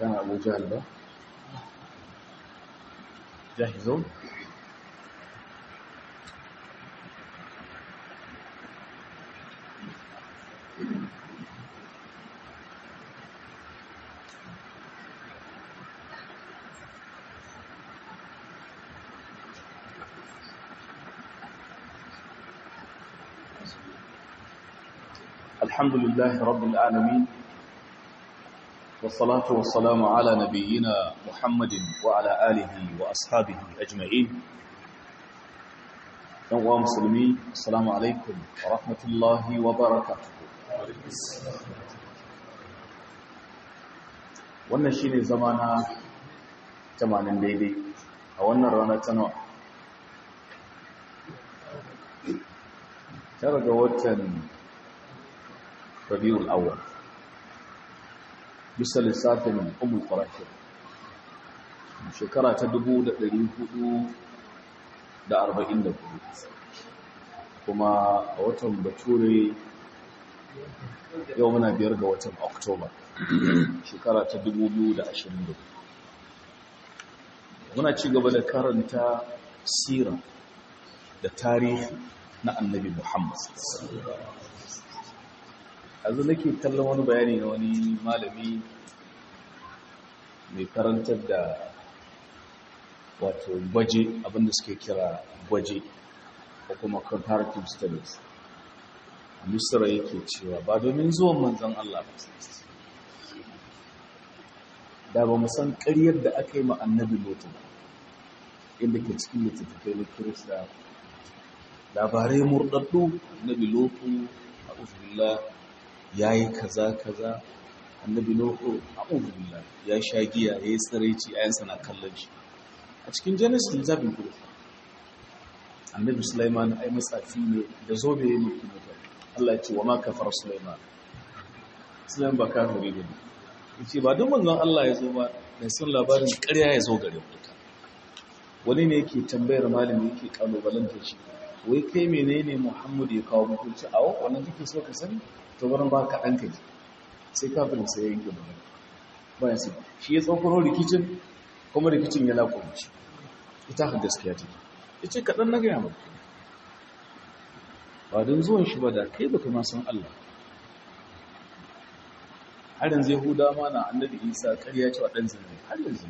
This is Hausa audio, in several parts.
كان أبو جهل ده جاهزون الحمد لله رب العالمين والصلاة والسلام على نبينا محمد وعلى آله وأصحابه أجمعين يوم مسلمين السلام عليكم ورحمة الله وبركاته wannan shi ne zama na 80 daidai a wannan rana ta nawa tara ga watan rabiul awwal bisa lissafin umul farashir shekara ta 1444 kuma a watan bature yau muna biyar ga watan oktoba shekara ta 2020 muna ci gaba da karanta sira da tarihi na annabi muhammad yanzu nake kallon wani bayani na wani malami mai karantar da wato gwaje abinda suke kira gwaje ko kuma comparative studies misra yake cewa ba domin zuwan manzan Allah ba da ba mu san ƙaryar da aka yi ma annabi lotu ba inda ke cikin littattafai na kirista labarai murɗaɗɗu annabi lotu a uzubillah ya yi kaza kaza annabi nuhu a'udhu billah ya sha giya ya yi tsiraici ayansa na kallon shi a cikin genesis littafin kudu annabi sulaiman ai matsafi ne da zobe ya mulki mutane Allah ya ce wa ma kafar sulaiman sulaiman ba kafiri ne yace ba duk manzon Allah ya zo ba da sun labarin ƙarya ya zo gare mu wani ne yake tambayar malami yake kalubalantar shi wai kai menene Muhammad ya kawo muku ci awo wannan kake so ka sani to barin ba ka ɗanka ji sai kafin sai yanke magana bayan sai shi ya tsokoro rikicin kuma rikicin ya lakunci ita ha gaskiya ta ya ce kaɗan na gaya maka ba don zuwan shi ba da kai baka ma san Allah har yanzu yahuda ma na annabi isa ƙarya cewa ɗan zina har yanzu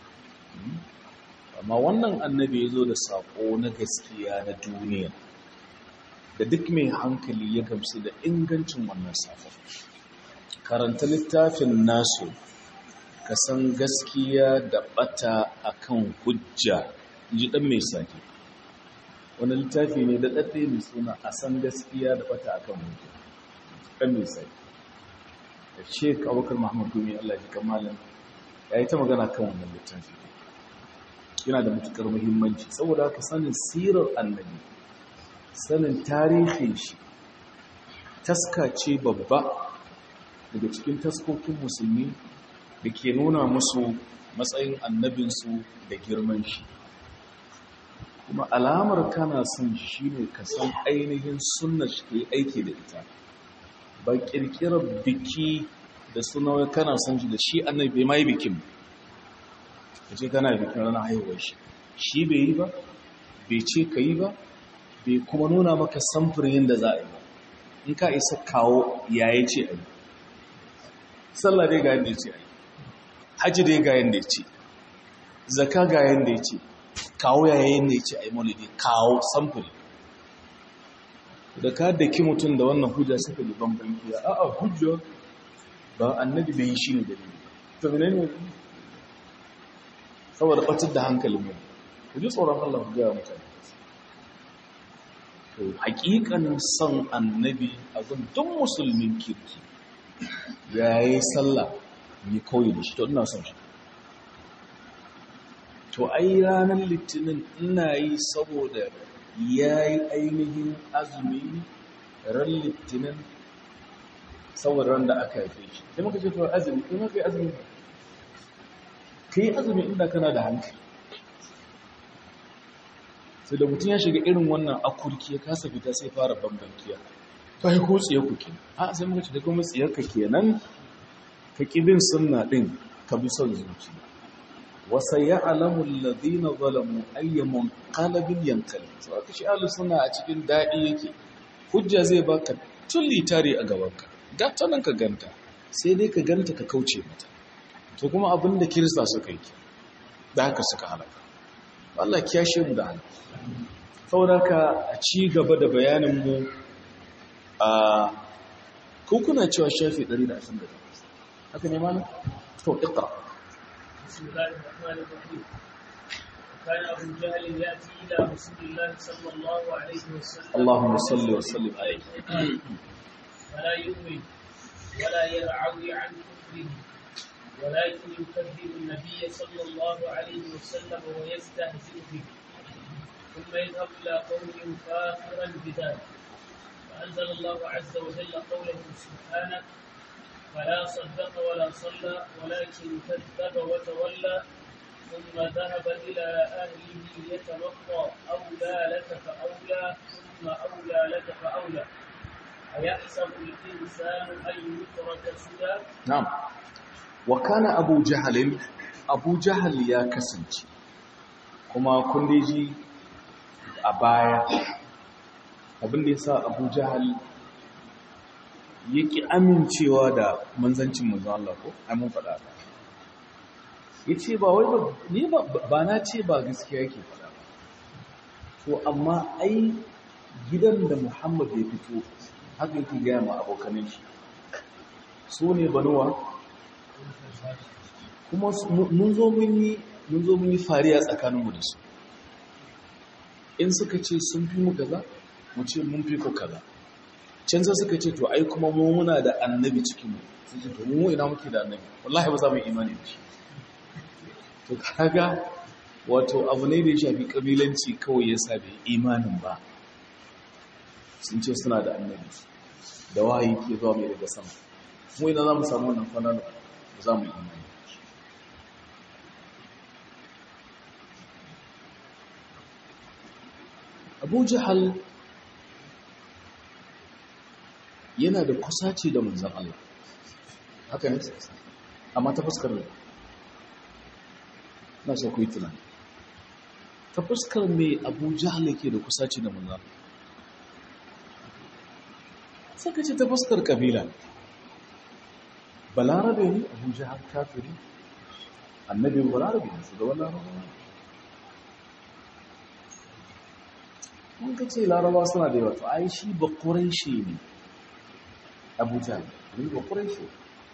amma wannan annabi ya zo da saƙo na gaskiya na duniya da duk mai hankali ya gamsu da ingancin wannan safon karanta littafin nasu ka san gaskiya da bata akan hujja ji dan mai sake wani littafi ne da ɗaɗɗe mai suna a san gaskiya da bata akan hujja dan mai sake da sheik abubakar muhammad gumi allah ji kamalin ya yi ta magana kan wannan littafi yana da matukar muhimmanci saboda haka sanin sirar annabi sanin tarihin shi taska ce babba daga cikin taskokin musulmi da ke nuna musu matsayin annabinsu da girman shi kuma alamar kana son shi ne ka san ainihin sunna shi ke aiki da ita ba kirkirar biki da suna kana son shi da shi annabi bai mai bikin ka ce kana bikin ranar haihuwar shi shi bai yi ba bai ce ka yi ba bai kuma nuna maka samfurin yadda za a yi ba in ka isa kawo yaya ce a yi sallah dai ga yadda ya ce a yi hajji dai ga yadda ya ce zaka ga yadda ya ce kawo yaya yadda ya ce a yi maulidi kawo samfuri da ka daki mutum da wannan hujja suka da bambam kiya a a hujja ba annabi bai yi shi ne da ne ta ne ne saboda ɓatar da hankalin mu ku ji tsoron allah ku gaya mutane to hakikanin son annabi a duk musulmin kirki ya yi sallah yi kawai da shi to ina son shi to ai ranar litinin ina yi saboda ya yi ainihin azumi ran litinin saboda ran da aka haife shi sai muka ce to azumi kai maka yi azumi ka yi azumi inda kana da hankali sai da mutum ya shiga irin wannan akurki ya kasa fita sai fara bambankiya ta yi ko tsiye ku kenan a sai muka ce da kuma tsiyarka kenan ka ƙibin sunna ɗin ka bi son zuciya wasa ya'lamu alladhina zalamu ayyamun qalbin yankali so aka shi ahlus sunna a cikin dadi yake hujja zai baka tulli tare a gabanka ga ta nan ka ganta sai dai ka ganta ka kauce mata to kuma abinda kirista suka yi da haka suka halaka Allah kiyashe mu da halaka saboda ka a ci gaba da bayanin mu a kuna cewa shafi 128 haka ne mana to iqra بسم الله الرحمن الرحيم كان أبو جهل يأتي إلى رسول الله صلى الله عليه وسلم اللهم صل وسلم عليه فلا يؤمن ولا يرعوي عن كفره ولكن يكذب النبي صلى الله عليه وسلم ويستهزئ به ثم يذهب إلى قوم كافرا بذلك فأنزل الله عز وجل قوله سبحانه فلا صدق ولا صلى ولكن كذب وتولى ثم ذهب إلى أهله يتمطى أولى لك فأولى ثم أولى لك فأولى أيحسب الإنسان أن يترك سدى na'am wa kana abu jahalin abu jahal ya kasance kuma kun dai ji a baya abin da ya sa abu jahal yake amincewa da manzancin manzon Allah ko ai mun faɗa ba yace ba wai ba ni ba ba na ce ba gaskiya yake faɗa ba to amma ai gidan da Muhammad ya fito haka yake ga ma abokanin shi su ne banuwa kuma mun zo mun yi mun zo mun yi fariya tsakaninmu da su in suka ce sun fi mu kaza mu ce mun fi ku kaza can sai suka ce to ai kuma mu muna da annabi cikin mu sai ce to mu ina muke da annabi wallahi ba za mu yi imani da shi to kaga wato abu ne da ya shafi kabilanci kawai yasa bai imanin ba sun ce suna da annabi da wahayi ke zuwa mai daga sama mu ina za mu samu wannan fananin ba za mu yi imani abu jihal yana da kusaci da manzan Allah haka ne amma ta fuskar ne na so ku yi tunani ta fuskar mai abu jihal yake da kusaci da manzan saka ce ta fuskar kabila balarabe ne abu jihal kafiri annabi balarabe ne su da wani larabawa mun ka ce laraba suna da yawa to ai shi ba shi ne abuja ne ba shi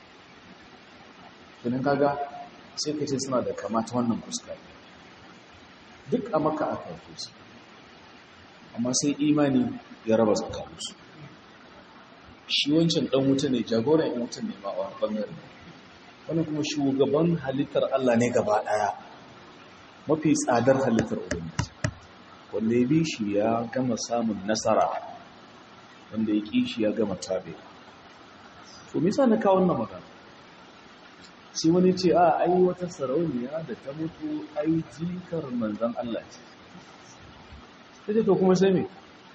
tunan kaga sai ka ce suna da kamata wannan fuska duk a maka aka haife su amma sai imani ya raba tsakaninsu shi wancan dan wuta ne jagoran yan wuta ne ma a wani bangare wani kuma shugaban halittar allah ne gaba daya mafi tsadar halittar ubangiji wanda ya bi shi ya gama samun nasara wanda ya ƙi shi ya gama tabe to misa na kawo wannan magana sai wani ce a ai wata sarauniya da ta mutu ai jikar manzan Allah ce ta ce to kuma sai me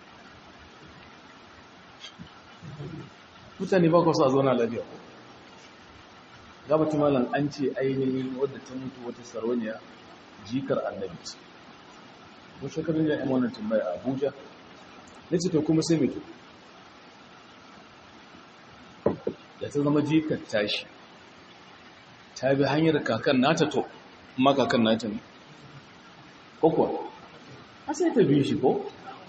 mutane ba kwasa zo na lafiya ko gabata malam an ce ainihin wadda ta mutu wata sarauniya jikar annabi ce ko shekarun da yan wannan tambaya a abuja na ce to kuma sai mai to da ta zama jikar tashi ta bi hanyar kakan nata to amma kakan nata ne ko kuwa a sai ta bi shi ko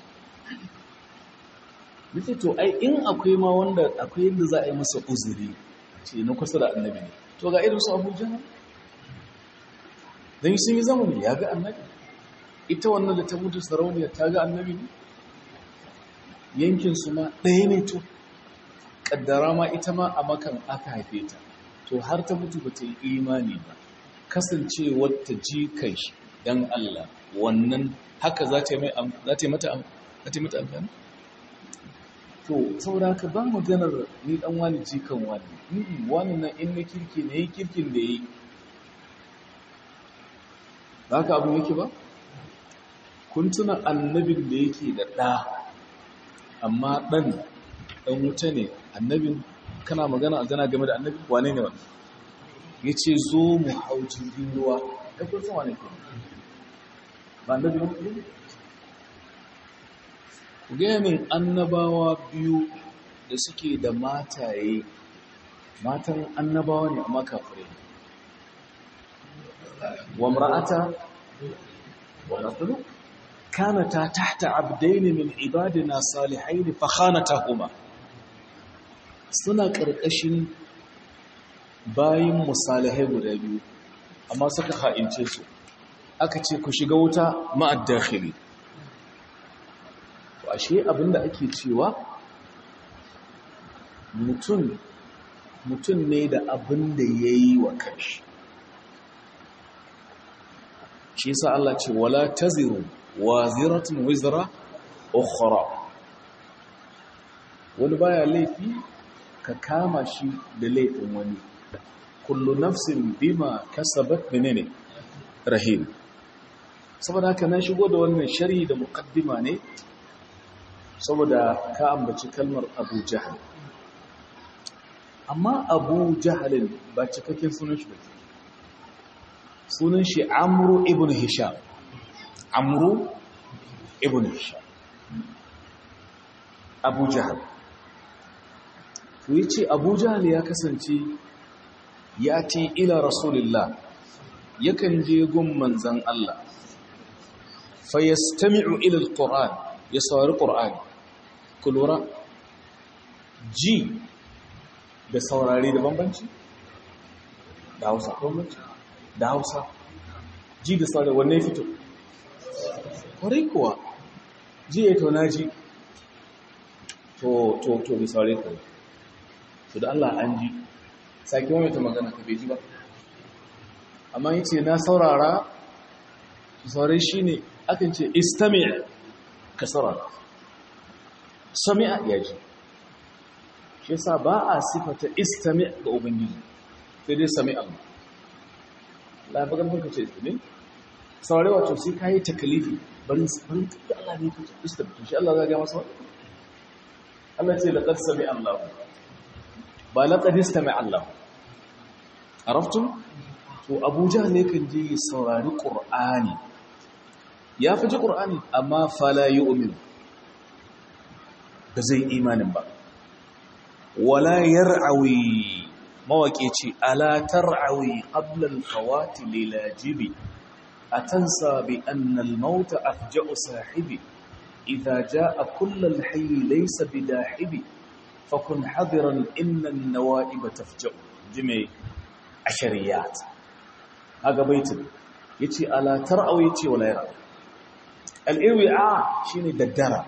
na ce to ai in akwai ma wanda akwai yadda za a yi masa uzuri ce na kusa da annabi ne to ga irin su abuja don sun yi zamani ya ga annabi ita wannan da ta mutu sarauniya ta ga annabi ne yankinsu ma ɗaya ne to ƙaddara ma ita ma a makan aka haife ta to har ta mutu ba ta yi imani ba kasancewar ta ji kai don Allah wannan haka za ta yi mata amfani to saboda haka ba maganar ni dan wani jikan wani wani na in na kirki ne yi kirkin da yi ba haka abin yake ba kun tuna annabin da yake da ɗa amma ɗan ɗan wuta ne annabin kana magana a gana game da annabi wane ne wani ya ce zo mu hau jirgin ruwa ya kun sama ne kuma ba na biyu ne ku gaya min annabawa biyu da suke da mataye matan annabawa ne amma kafirai wa mra'ata wa rajulu kanata tahta abdayn min ibadina salihayn fa khanatahuma suna karkashin bayin musalihai guda biyu amma suka ha'ince su aka ce ku shiga wuta ma'ad dakhili to ashe abinda ake cewa mutum mutum ne da abin da ya yi wa kanshi shi sa Allah ce wala taziru wa ziratun wizra ukhra wani baya laifi ka kama shi da laifin wani kullu nafsin bima kasabat menene rahim saboda haka na shigo da wannan shari da muqaddima ne saboda ka ambaci kalmar Abu Jahal amma Abu Jahalin ba cikakken sunan shi ba sunan shi Amru ibn Hisham Amru ibn Hisham Abu Jahal to yace Abu Jahal ya kasance ya ce ila Rasulullah yakan je gun manzan Allah fa yastami'u ila alquran ya saurari qur'ani kulura ji da saurari da bambanci da Hausa bambanci da Hausa ji da saurari wanne fito kwarai kuwa ji ya to naji to to to bi saurari kawai to da Allah an ji sake wani ta magana ka bai ji ba amma yi ce na saurara saurari shi ne akan ce istami'a ka saurara sami'a ya ji shi yasa ba a sifata istami'a ga ubangiji sai dai sami'a ba labagan ka ce istami saurari wato sai ka yi takalifi barin barin da Allah ne ka ce istami shi Allah za ga masa wani Allah ce laƙar sami'a Allah ba laƙar istami'a Allah araftum to abuja ne kan je saurari ƙur'ani ya fi ji ƙur'ani amma fala yi umin ba zai imanin ba wala yar'awi mawaƙe ce ala tar'awi ƙablal kawati lilajibi a tansa bi annal mauta afja'u sahibi idha ja'a kullal hayyi laysa bidahibi fakun hadiran innan nawa'iba tafja'u jime ashariyat haga baitin yace ala tar'aw yace wala yara al-irwi'a shine daddara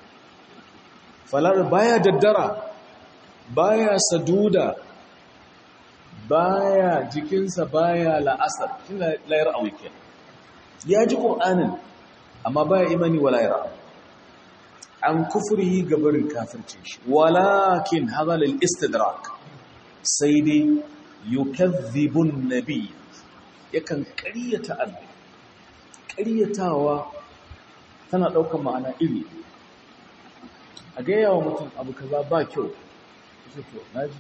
falar baya daddara baya saduda baya jikinsa baya la'asar shine la yar'aw yake ya ji qur'anin amma baya imani wala yara an kufrihi gabarin kafircin shi walakin hadha lil istidrak sai dai yukazzibun nabi yakan ƙaryata annabi ƙaryatawa tana ɗaukar ma'ana iri a ga yawa mutum abu kaza ba kyau sai to naji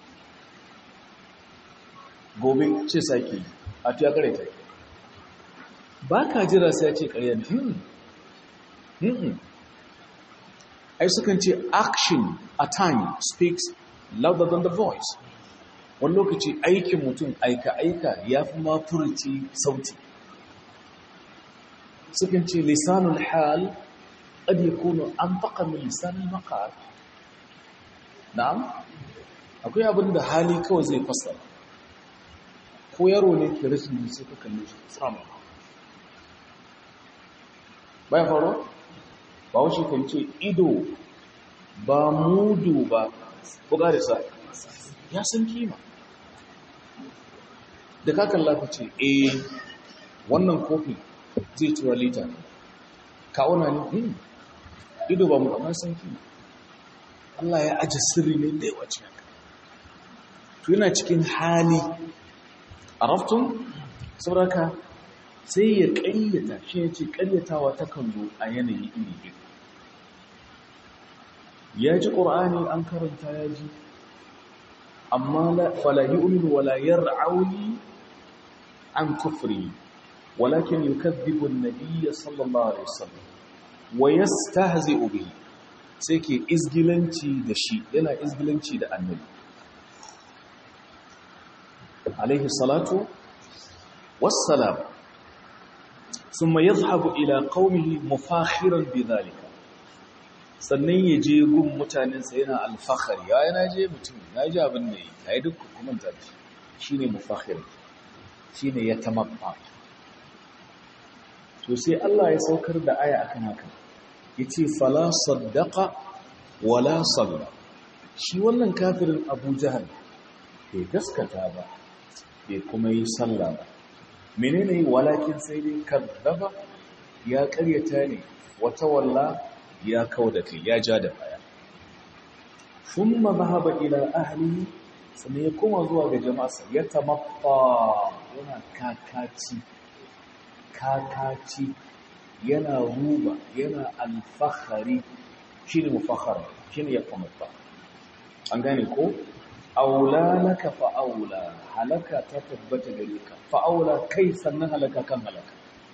gobe ce sake a tuya ƙaryata ba ka jira sai ya ce ƙarya ne ai sukan ce action a time speaks louder than the voice wani lokaci aikin mutum aika-aika ya fi ma furci sauti sukan ce lisanul hal ƙad ya kuno an faƙa min lisanul makar na'am akwai abin da hali kawai zai fasa ko yaro ne ke rashin da sai ka kalli shi sama bayan faru ba wuce kan ce ido ba mudu ba buga da sa ya san kima da kakan lafi ce eh wannan kofi zai tura lita kawuna ne hmm. ido ba mu kamar san kima Allah ya aji sirri ne da yawa cikin to yana cikin hali a raftun sauraka sai ya ƙaryata shi ya ce ƙaryatawa ta kan zo a yanayi iri biyu ya ji ƙur'ani an karanta ya ji amma la fala yu'minu wala yar'auni an kufri walakin yukadhibu an-nabiy sallallahu alaihi wasallam wa yastahzi'u bihi sai ke izgilanci da shi yana izgilanci da annabi alaihi salatu wassalam thumma yadhhabu ila qaumihi mufakhiran bidhalika sannan ya je gun mutanensa yana alfahari ya yana je mutum ya ji abin da yi ya yi duk hukumanta da shi ne mufakhir shi ne ya tamabba to sai Allah ya saukar da aya akan haka ya ce fala saddaka wala salla shi wannan kafirin abu jahal bai gaskata ba bai kuma yi salla ba menene walakin sai dai kazzaba ya karyata ne wata walla ya kawo da kai ya ja da baya sun mazhaba ila ahli sannan ya koma zuwa ga jama'arsa ya tamaffa yana kakaci kakaci yana ruba yana alfahari shi ne mufahar shi ne ya tamaffa an gane ko aula laka fa'aula halaka ta tabbata gare ka fa'aula kai sannan halaka kan halaka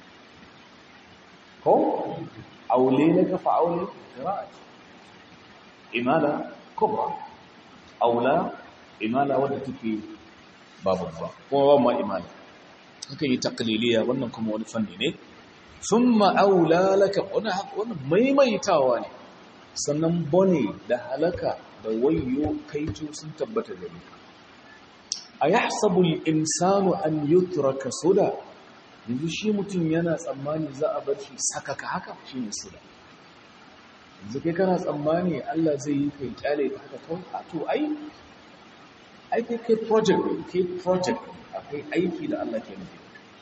ko aule laka fa'aule qira'at imala kubra aula imala wadda take babu ba kuma ba ma imala haka yi taqliliya wannan kuma wani fanni ne thumma aula laka wannan maimaitawa ne sannan bone da halaka da wayyo kaito sun tabbata gare ka ayahsabu al-insanu an yutraka suda yanzu shi mutum yana tsammani za a bar shi sakaka haka shi ne su da yanzu kai kana tsammani Allah zai yi kai kyale ta haka kawai a to ai ai kai kai project ne kai project akwai aiki da Allah ke nufi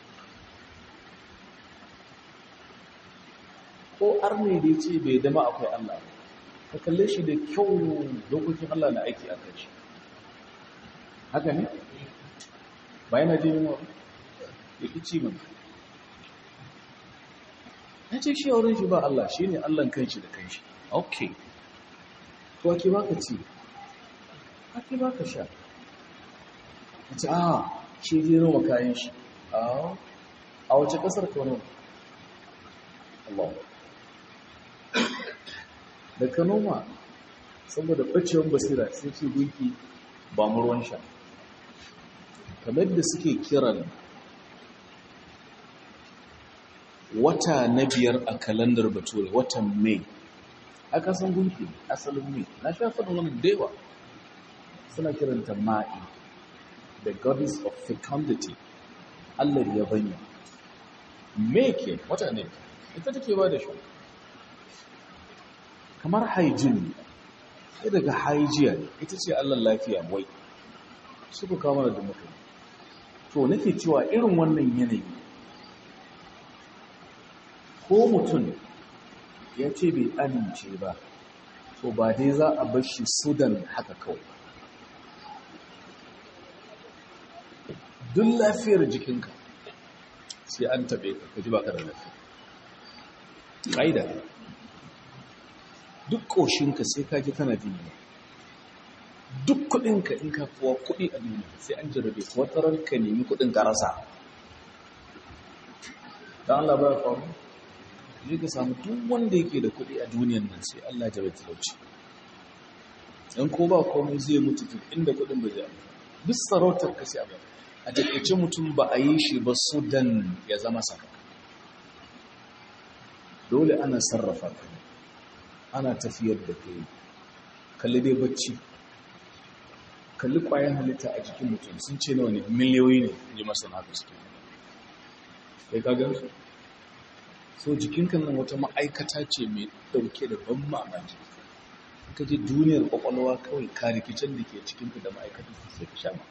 ko arne da ya ce bai dama akwai Allah ka kalle shi da kyau dokokin Allah na aiki a kai shi haka ne ba yana jin yunwa ya fi ci mana ya ce shi a wurin shi ba Allah shi ne Allahn kanshi da kanshi ok to ake baka ci ake baka sha a ce a shi je noma kayan shi a wace kasar ka noma Allah da ka noma saboda ɓacewan basira sai ce gunki ba mu ruwan sha kamar da suke kiran wata na biyar a kalandar bature watan mai aka san gunki asalin mai na sha faɗin wani dewa suna kiranta ma'i the goddess of fecundity allah ya banya mai ke wata ne ita take ba da shi kamar hygiene sai daga hygiene ita ce allah lafiya wai suka kawo mana da mutum to nake cewa irin wannan yanayi ko mutum ya ce bai amince ba to ba dai za a bar shi sudan haka kawai duk lafiyar jikinka sai an taɓe ka kaji ba ka da lafiya ƙaida duk ƙoshinka sai ka ji kana jini duk kuɗinka in ka kuwa kuɗi a duniya sai an jarabe watarar ka nemi kuɗin ka rasa don Allah ba ya faru ne ka samu duk wanda yake da kuɗi a duniyan nan sai Allah ya bai talauci in ko ba komai zai mutu duk inda kuɗin ba zai duk sarautar ka sai a a takaice mutum ba a yi shi ba sudan ya zama saka dole ana sarrafa ka ana tafiyar da kai kalli dai bacci kalli ƙwayan halitta a jikin mutum sun ce nawa ne miliyoyi ne ji masana haka suke kai ka gan su so jikinka nan wata ma'aikata ce mai ɗauke da ban mamaki ka je duniyar ƙwaƙwalwa kawai ka rikicin da ke cikinka da ma'aikatan sai ka sha ma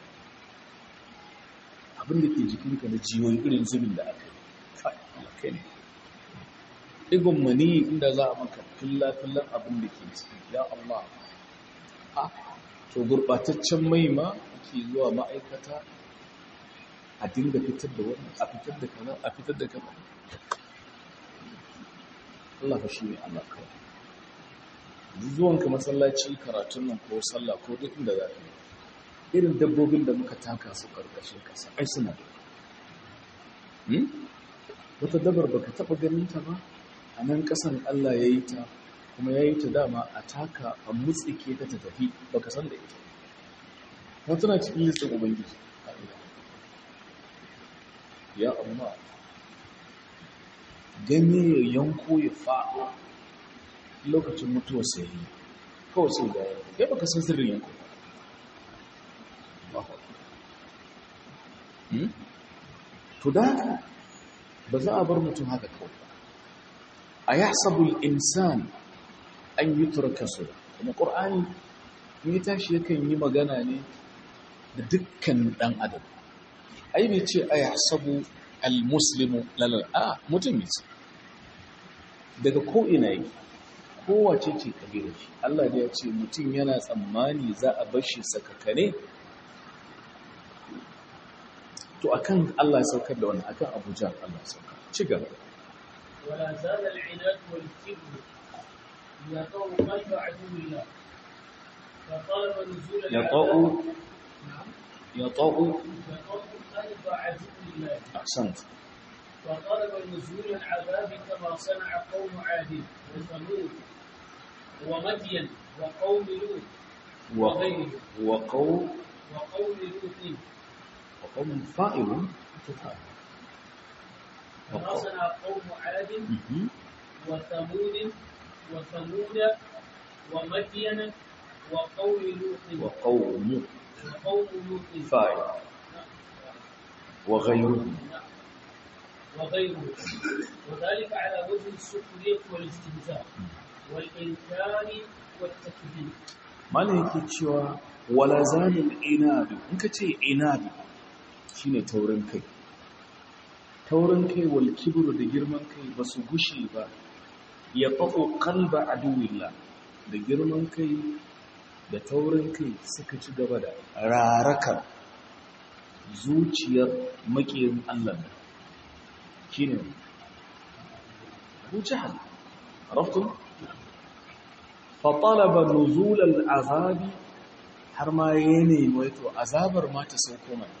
abin da ke jikinka na jiyoyi irin zubin da aka yi kai ne ɗigon mani inda za a maka filla-fillan abin da ke ciki ya Allah a to gurɓataccen mai ma ke zuwa ma'aikata a dinga fitar da wani a fitar da kaza a fitar da kaza Allah fa shi ne Allah kawai zuwanka masallaci karatun nan ko sallah ko duk inda za ka yi irin dabbobin da muka taka su ƙarƙashin ƙasa ai suna da wata dabar baka taɓa ganin ta ba a nan ƙasan Allah ya yi ta kuma ya yi ta dama a taka a mutsike ta ta tafi baka san da ita ta tana cikin listin ubangiji ya amma ganye ya yanko ya faɗo lokacin mutuwar sai yi kawai sai da ya ya baka san sirrin yanko ba to da haka ba za a bar mutum haka kawai ba a ya sabul insan an yi turkasu kuma ƙor'ani in yi tashi yakan yi magana ne da dukkan ɗan adam ai bai ce a ya sabu al-muslimu lalal a mutum yi daga ko'ina yi kowace ce ƙabilar shi Allah da ya ce mutum yana tsammani za a bar shi sakakane to akan Allah ya saukar da wannan akan Abuja Allah ya saukar ci gaba ولا زال العناد والكبر يطأ قلب عدو الله فطلب نزول يطأ العذاب نعم يطأ يطأ قلب عدو الله أحسنت وطلب نزول العذاب كما صنع قوم عاد وثمود ومدين وقوم لوط وقوم وقوم وقوم لوط وقوم فائل تفاعل كما صنع قوم عاد مهم. وثمود وثمود ومدين وقوم لوط وقوم وقوم لوط فاعل وغيره وغيره وذلك على وجه السخرية والاستهزاء والإنكار والتكذيب malam yake cewa wala zalil inadu in ka ce inadu shine taurin kai taurin kai wal kibru da girman kai ba su gushe ba ya fa'o kalba aduwillah da girman kai da taurin kai suka ci gaba da rarakar zuciyar makiyin Allah shine Abu Jahal عرفتم فطلب نزول العذاب har ma ya nemi to azabar ma ta sauko mai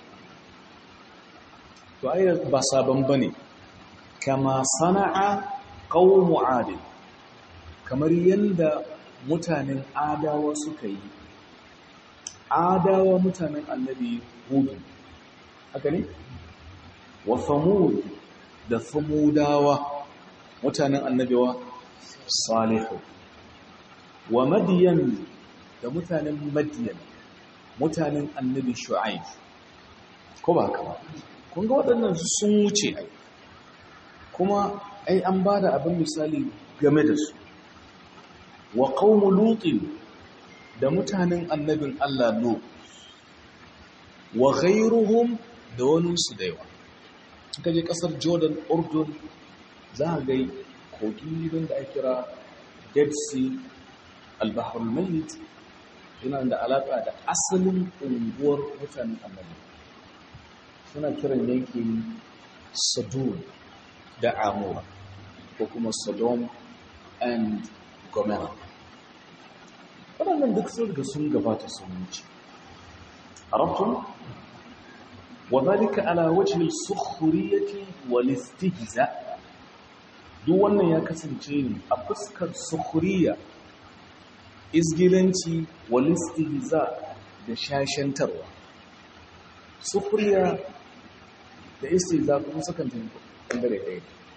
to ai ba sabon bane kama sana'a qaumu adil kamar yanda mutanen adawa suka yi adawa mutanen annabi hudu haka ne wa samud da samudawa mutanen annabiwa salihu wa madiyan da mutanen madiyan mutanen annabi shu'aib ko ba haka ba kun ga waɗannan sun wuce ai kuma ai an ba da abin misali game da su wa qaumu lutin da mutanen annabin Allah no wa ghayruhum da wani su da yawa kaje kasar Jordan Urdun za a ga kogi don da ake kira Dead Sea al-Bahr al-Mayyit yana da alaka da asalin unguwar mutanen annabi suna kiran yankin Sodom da Amora ko kuma Sodom and Gomorrah waɗannan duk sun riga sun gabata sun wuce arabtum وذلك على وجه السخرية والاستهزاء duk wannan ya kasance ne a fuskar sukhriya izgilanci walistihza da shashantarwa sukhriya da istihza kuma sukan tafi bangare ɗaya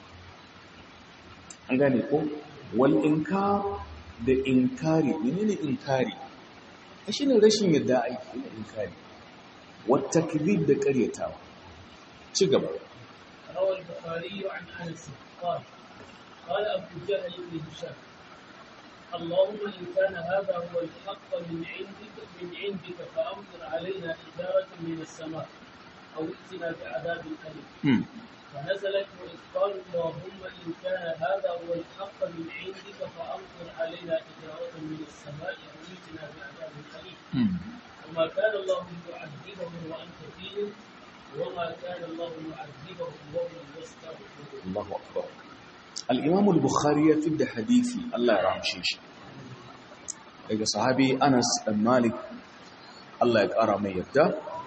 an gane ko wal inkar da inkari menene inkari shine rashin yadda aiki ne inkari والتكذيب ده قريتاوا تشغب روى البخاري عن انس قال قال ابو جهل بن هشام اللهم ان كان هذا هو الحق من عندك من عندك فامطر علينا حجاره من السماء او ائتنا بعذاب اليم فنزلت واذ قالوا اللهم ان كان هذا هو الحق من عندك فامطر علينا حجاره من السماء او ائتنا بعذاب اليم وما كان الله يعذبهم وانت فيهم وما كان الله يعذبهم وهم يستغفرون الله أكبر الإمام البخاري يفد حديثي الله يرحمه شيش daga sahabi Anas dan Malik Allah ya ƙara mai yadda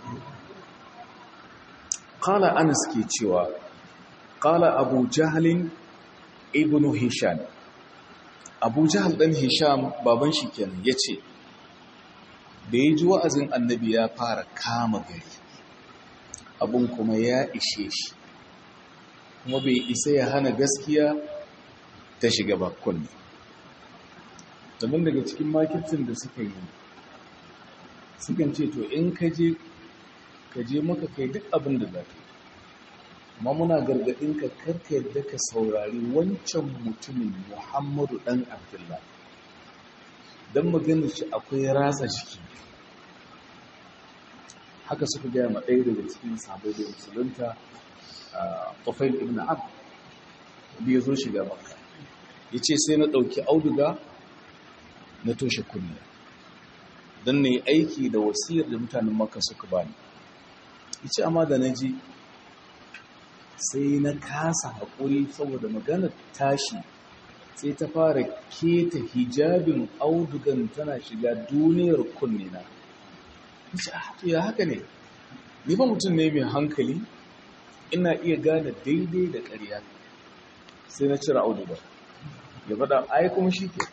ƙala anas ke cewa ƙala abu jahalin ibn hisham abu jahal ɗan hisham baban shi kenan ya ce da ya ji wa'azin annabi ya fara kama gari abun kuma ya ishe shi kuma bai isa ya hana gaskiya ta shiga bakon domin daga cikin makircin da suka yi sukan ce to in ka je ka je maka kai duk abin da za ka yi amma muna gargaɗin ka karka yadda ka saurari wancan mutumin muhammadu ɗan abdullah don magana shi akwai ratsa jiki haka suka gaya ma ɗaya daga cikin sabai da musulunta a tufail ibn ab da ya zo shiga maka ya ce sai na ɗauki auduga na toshe kunne don na yi aiki da wasiyar da mutanen maka suka bani ya ce amma da na ji sai na kasa haƙuri saboda maganar tashi sai ta fara keta hijabin audugan tana shiga duniyar kunne na ya haka ne ni ba mutum ne mai hankali ina iya gane daidai da ƙarya sai na cire auduga ya faɗa ai kuma shi ke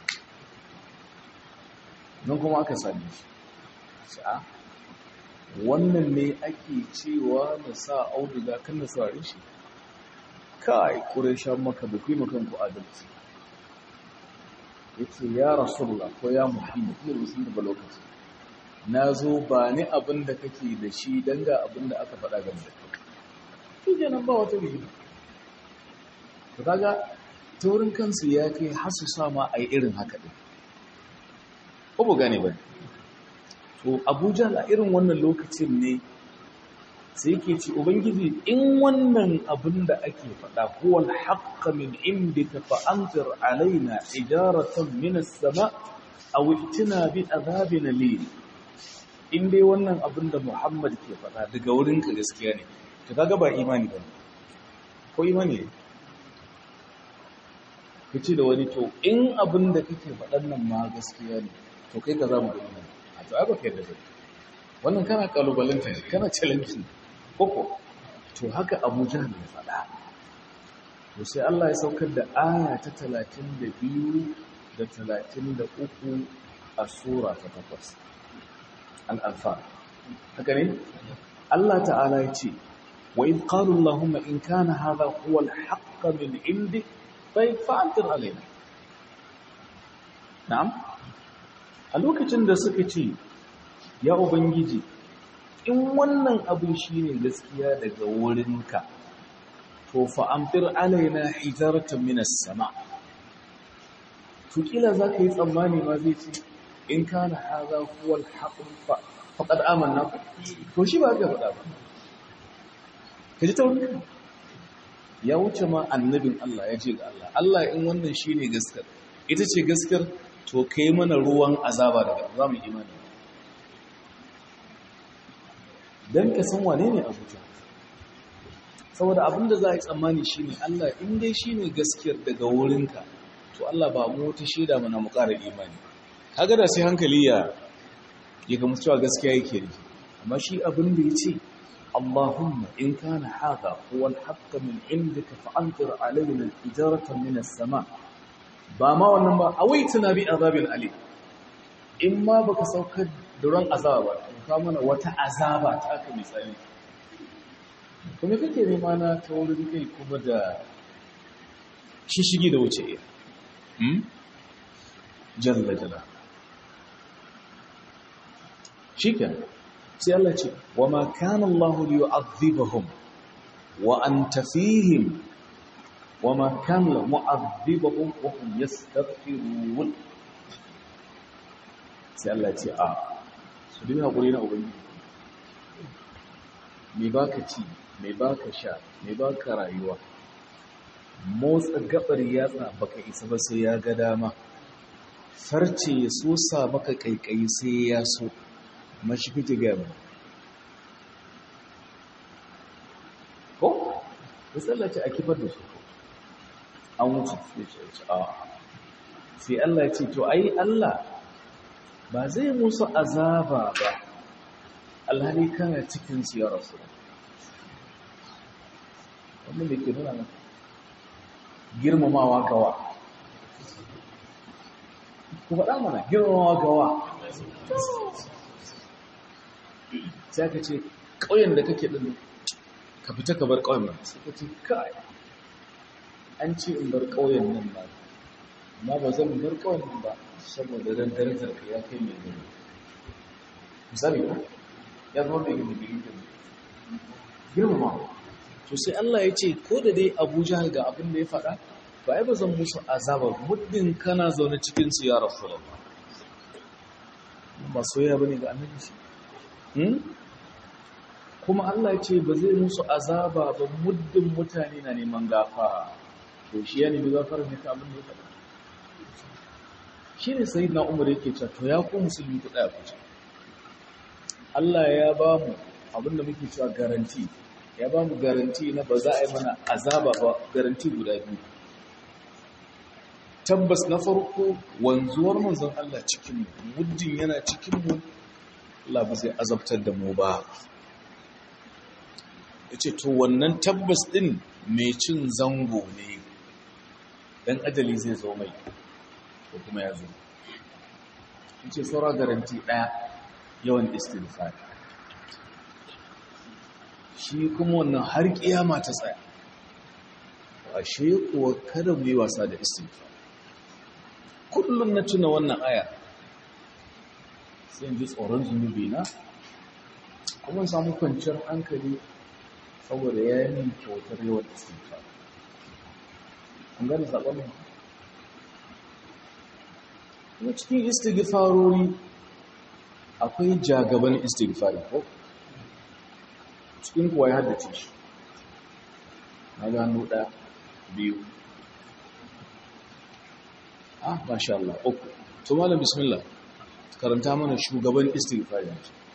nan kuma aka sami shi a wannan ne ake cewa na sa auduga kan na saurari shi kai ƙureshen maka da kuma kanku adalci ya ce ya rasulullah ko ya muhammad ne musulun da ba lokaci na zo ba ni abin da kake da shi don ga abin da aka faɗa game da kai shi kenan ba wata rigima to kaga taurin kansu ya kai har su sama a yi irin haka ɗin ko bu gane ba to abuja a irin wannan lokacin ne sai yake ce ubangiji in wannan abin da ake faɗa huwal haqqa min indika fa anzir alaina ijaratan min as-sama aw itina bi adhabin alim in dai wannan abin da Muhammad ke faɗa daga wurinka gaskiya ne to kaga ba imani ba ko imani ne kace da wani to in abin da kake faɗan nan ma gaskiya ne to kai ka za mu gani a to ai ba kai da zai wannan kana kalubalanta ne kana challenge koko to haka Abu Jahl ya faɗa to sai Allah ya saukar da aya ta 32 da 33 a sura ta 8 al-anfal haka ne Allah ta'ala ya ce wa in qalu allahumma in kana hadha huwa al-haqq min indi fa'antir alaina na'am a lokacin da suka ce ya ubangiji in wannan abin shine gaskiya daga wurinka to fa'amtir alaina hijaratan minas sama to kila za ka yi tsammani ma zai ce in kana haza huwal haƙun faƙad amanna ku to shi ba ka faɗa ba ka ji taurin ya wuce ma annabin Allah ya ce ga Allah Allah in wannan shi ne gaskar ita ce gaskar to ka yi mana ruwan azaba daga za mu imani don ka san wane ne abuja saboda abinda za a yi tsammani shi ne Allah in dai shi ne gaskiyar daga wurinka to Allah ba mu wata shaida mana mu ƙara imani kaga da sai hankali ya ya ga mutuwa gaskiya yake ne amma shi abin da ya ce Allahumma in kana hadha huwa al-haqq min indika fa'anzir alaina ijaratan min as-sama ba ma wannan ba awaituna bi azabin ali in ma baka saukar da ran azaba ba ka mana wata azaba ta aka misali kuma kake nema na ta wurin kai kuma da shishigi da wuce iya jalla jalla shiken sai Allah ce wa ma kana Allah li yu'adhibahum wa anta fihim wa ma kana mu'adhibahum wa hum yastaghfirun sai Allah ce a su dinga hakuri na ubangiji me baka ci me baka sha me baka rayuwa motsa gabar yatsa baka isa ba sai ya ga dama farce ya sosa maka kaikayi sai ya so mashi kike gaba ko ya tsallace a kifar da su an wuce a sai Allah ya ce to ai Allah ba zai musu azaba ba alhali kana cikin su ya rasu wannan da ke nuna maka girmamawa gawa ku faɗa mana girmamawa gawa sai ka ce ƙauyen da kake ɗin ka fita ka bar ƙauyen nan sai ka ce kai an ce in bar ƙauyen nan ba amma ba zan bar ƙauyen nan ba saboda ran darajar ka ya kai mai gani misali ba ya zama mai gani gari da girmama to sai Allah ya ce ko da dai Abu Jahal ga abin da ya faɗa ba ai ba zan musu azaba muddin kana zaune cikin su ya Rasulullah ba soyayya bane ga annabi shi kuma Allah ya ce ba zai musu azaba ba muddin mutane na neman gafara to shi ya nemi gafara ne ta abin da ya faɗa shi ne sai na umar yake cewa to ya ku musulmi ku ɗaya kuce Allah ya ba mu abin da muke cewa garanti ya ba mu garanti na ba za a yi mana azaba ba garanti guda biyu tabbas na farko wanzuwar manzon Allah cikin muddin yana cikin mu Allah ba zai azabtar da mu ba yace to wannan tabbas din mai cin zango ne dan ajali zai zo mai ko kuma ya zo yace saura garanti daya yawan istighfar shi kuma wannan har kiyama ta tsaya ashe kuwa kada mu yi wasa da istighfar kullum na tuna wannan aya sai ji tsoron zunubi na kuma samu kwanciyar hankali saboda ya yi min kyautar yawan istighfar an gane saƙon nan kuma cikin istighfarori akwai jagaban istighfari ko cikin kuwa ya haddace shi na gano ɗaya biyu ah masha Allah uku to malam bismillah karanta mana shugaban istighfari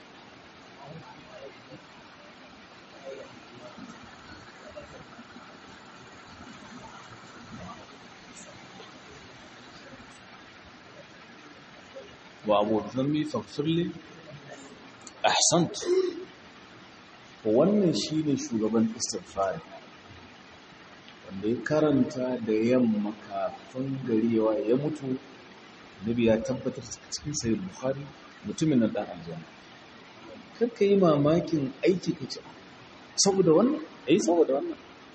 wa abu dhanbi faghfirli ahsant wannan shine shugaban istighfari wanda ya karanta da yamma kafin garewa ya mutu nabi ya tabbatar cikin sayar bukhari mutumin nan dan aljanna kakka yi mamakin aiki kace saboda wannan eh saboda wannan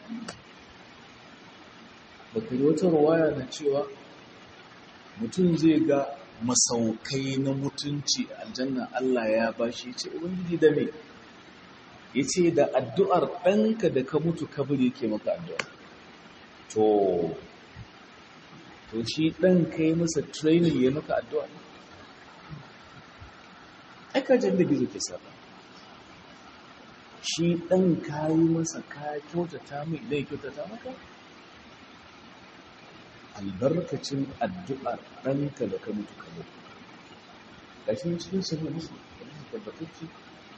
baka yi wata rawaya na cewa mutum zai ga masaukai na mutunci a aljanna Allah ya bashi ce ubangiji da me yace da addu'ar ɗanka da ka mutu kabiri yake maka addu'a to to shi ɗan kai masa training ya maka addu'a ne aikajin da gizo ke saba shi ɗan ka yi masa ka kyautata mai idan ya kyautata maka albarkacin addu'ar ɗanka da ka mutu ka mutu ƙashin cikin sabi musu tabbatacci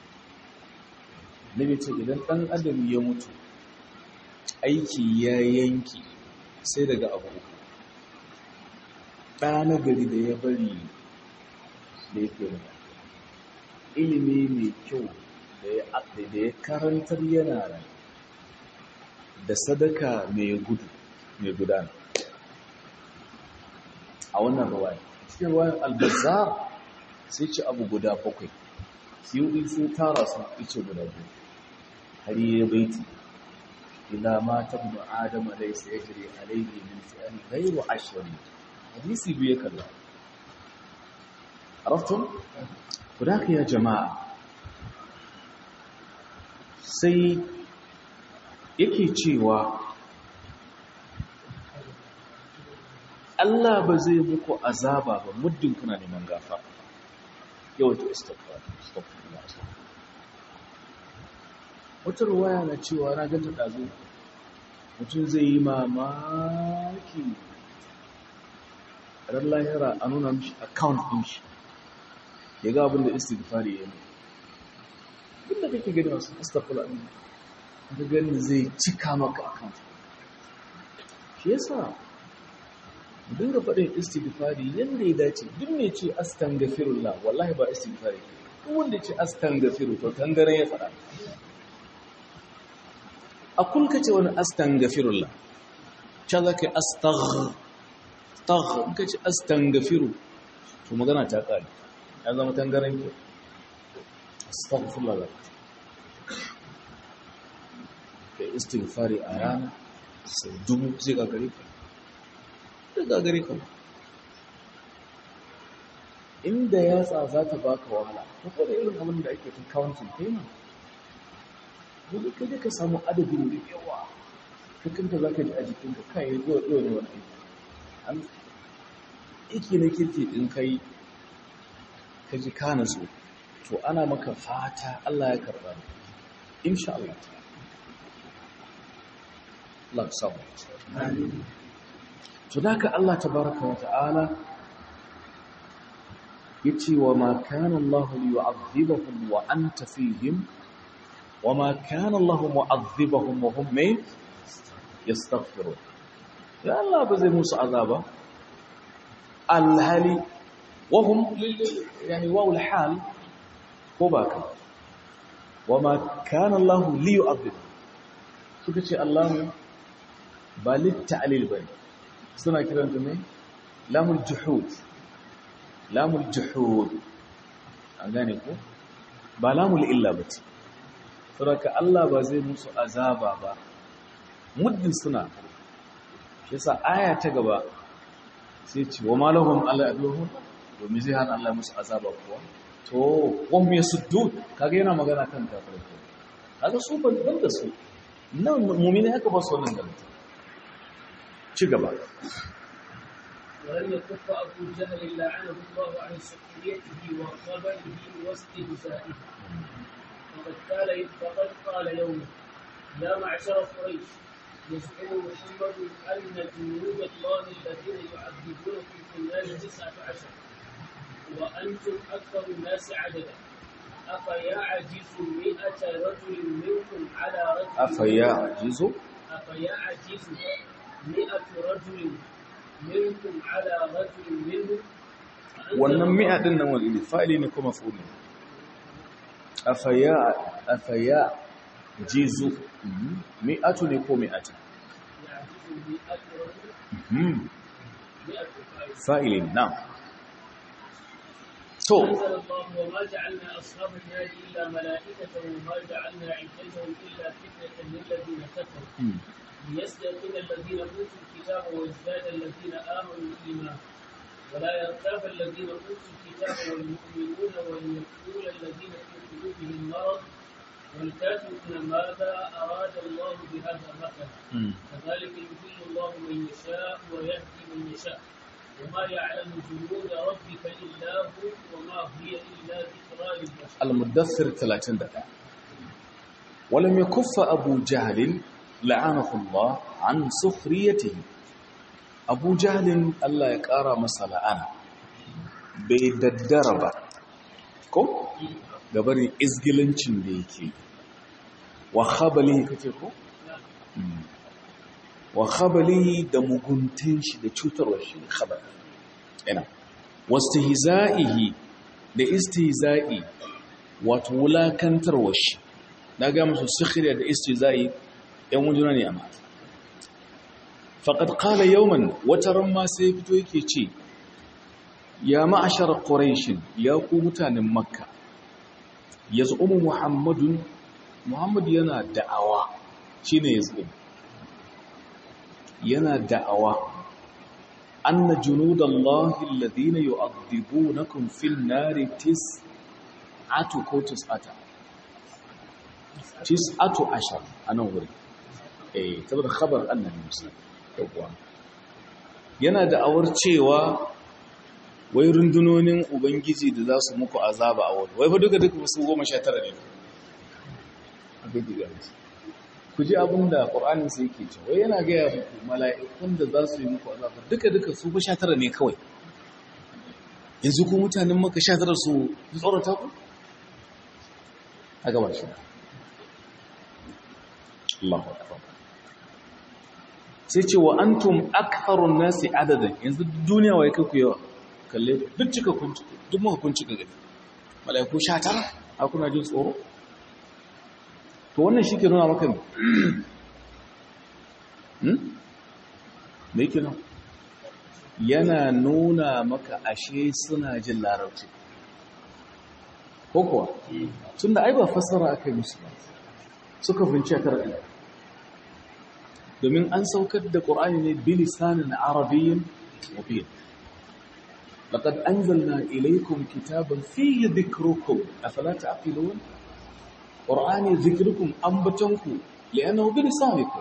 na ce idan ɗan adam ya mutu aiki ya yanki sai daga abu uku ɗa na gari da ya bari da ya kira ilimi mai kyau da ya karantar yana rai da sadaka mai gudu mai gudana a wannan ruwaya cikin ruwayan albazar sai ci abu guda bakwai siyu sai tara su ice guda biyu har yi baiti ila ma tabnu adama laysa yajri alayhi min fi'an ghayru ashri hadisi biye kalla araftum kudaka ya jama'a sai yake cewa Allah ba zai muku azaba ba muddin kuna neman gafa yawaita istighfar astaghfirullah wata ruwaya na cewa na ganta ɗazu mutum zai yi mamaki ran lahira a nuna mishi account ɗin shi ya ga abin da istighfari ya yi duk da kake gani masu astaghfirullah ɗin ka gani zai cika maka account shi yasa dinga faɗin istighfari yadda ya dace duk mai ce astaghfirullah wallahi ba istighfari wanda ya ce astangafiru to tangare ya faɗa a kulka ce wani astangafirullah ca za ka yi astagh in ka ce astangafiru to magana ta ƙari ya zama tangaren ke astaghfirullah za ka ka yi istighfari a rana sau dubu zai gagare ka zai gagare ka inda yatsa za ta baka wahala ko da irin abin da ake ta counting payment wani kai ka samu adadin da yawa ka kanta za ka ji a jikinka kayan zuwa zuwa ne wani aiki aiki na kirki ɗin kai ka ji kana so to ana maka fata Allah ya karɓa ne insha Allah ta Allah samu to da ka Allah tabaraka wa ta'ala yace wa ma kana Allah liyu'adhibahum wa anta fihim wa ma kana Allah mu'adhibahum wa hum may yastaghfirun ya Allah ba zai musu azaba alhali wa hum yani wa alhal ko ba ka wa ma kana Allah liyu'adhibahum suka ce Allah ba litta'lil bane suna kiranta ne lamul juhud lamul juhud an gane ko ba lamul illa ba ce saboda Allah ba zai musu azaba ba muddin suna shi yasa aya ta gaba sai ce wa malahum ala aduhum domin zai hana Allah musu azaba kuwa to wan me suddu kaga yana magana kan kafirai kaga su ban da su nan mu'mini haka ba su wannan galata ci gaba ولم يكف أبو جهل لعنه الله عن سخريته وخبره واستهزائه فقد قال فقد قال يوما يا معشر قريش يزعم محمد أن جنود الله الذين يعذبونكم في النار تسعة عشر وأنتم أكثر الناس عددا أفيعجز مئة رجل منكم على رجل أفيعجز أفيعجز مئة رجل منكم على رجل منهم wannan mi'a din nan wani fa'ili ne kuma fuli afaya afaya jizu mi'atu ne ko mi'atu fa'ili na to أنزل الله وما جعلنا أصحاب النار إلا ملائكة وما جعلنا عدتهم إلا فتنة للذين كفروا ليستيقن الذين أوتوا الكتاب ويزداد الذين آمنوا إيمانا ولا يرتاب الذين أوتوا الكتاب والمؤمنون وليقول الذين في قلوبهم مرض والكافرون ماذا أراد الله بهذا مثلا كذلك يضل الله من يشاء ويهدي من يشاء وما يعلم جنود ربك إلا هو وما هي إلا ذكرى للبشر المدثر 31 ولم يكف أبو جهل لعنه الله عن سخريته أبو جهل الله يقارى مسألة أنا بيددر ko gabarin izgilancin da yake wa khabalihi kake ko wa khabalihi da muguntin shi da cutarwar shi khabar ina wastihza'ihi da istihza'i wato wulakantarwar shi na ga musu sikhriya da istihza'i yan wujuna ne amma faqad qala yawman wataran ma sai fito yake ce ya ma'ashar quraish ya ku mutanen makka yaz'umu muhammadun muhammad yana da'awa shine yaz'um yana da'awa anna junudallahi alladhina yu'adhibunakum fil nari tis'atu ko tis'ata tis'atu ashar anan wuri eh saboda khabar annabi musa yawwa yana da'awar cewa wai rundunonin ubangiji da za su muku azaba a wani wai fa duka duka su goma sha tara ne abin da gani ku ji abin da ƙor'anin sai yake ce wai yana gaya muku mala'ikun da za su yi muku azaba duka duka su fa sha tara ne kawai yanzu ku mutanen maka sha tara su tsorata ku a gaba shi Allahu akbar sai ce wa antum aktharun nasi adadan yanzu duniya wai kai ku yawa kalle duk cika kun duk muka kun cika gani mala'iku sha tara a kuna jin tsoro to wannan shi ke nuna maka ne me yake nan yana nuna maka ashe suna jin larabci ko kuwa tun da ai ba fassara aka yi musu ba suka finci a karar domin an saukar da ƙorani ne bilisanin arabiyyin mubin لقد أنزلنا إليكم كتابا فيه ذكركم أفلا تعقلون قرآن ذكركم أنبتنكم لأنه بلسانكم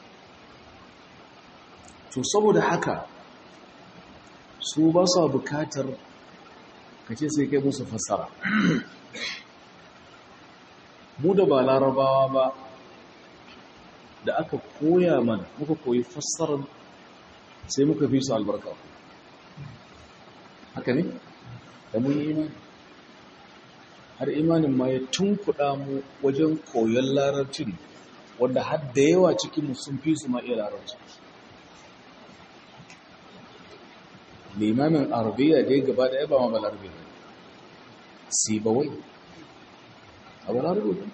تصبوا da haka su ba su bukatar kace sai kai musu fassara mu da ba larabawa ba da aka koya mana muka koyi fassarar sai muka fi su albarka haka ne da mun yi imani har imanin ma ya tunkuɗa mu wajen koyon larabcin wanda har da yawa cikinmu sun fi su ma iya larabci limamin arabiya da ya gaba da ya ba ma balarabe ba si ba wai a balarabe ba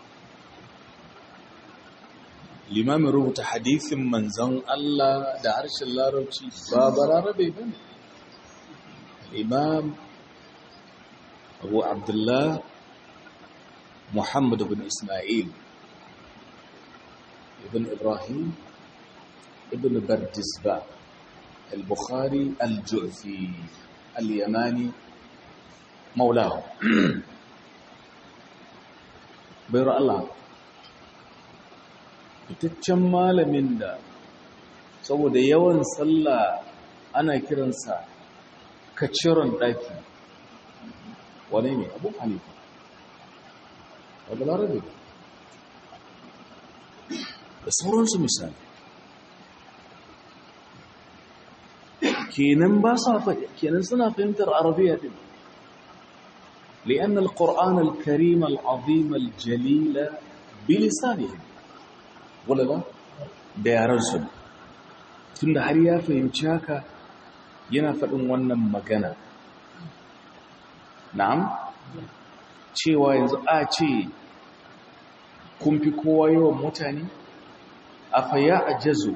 limamin rubuta hadithin manzan Allah da harshen larabci ba balarabe ba ne الإمام أبو عبد الله محمد بن إسماعيل ابن إبراهيم ابن بردزبة البخاري الجعفي اليماني مولاه بير الله fitaccen malamin da saboda yawan sallah ana kiransa kaciron ɗaki wane ne abu hanifa wadda larabe da sauransu misali kenan ba sa kenan suna fahimtar arabiya din لأن القرآن الكريم العظيم الجليل بلسانهم ولا لا da yaransu tun da har ya fahimci haka yana faɗin wannan magana na'am cewa yanzu a ce kun fi kowa yawan mutane a faya a jazo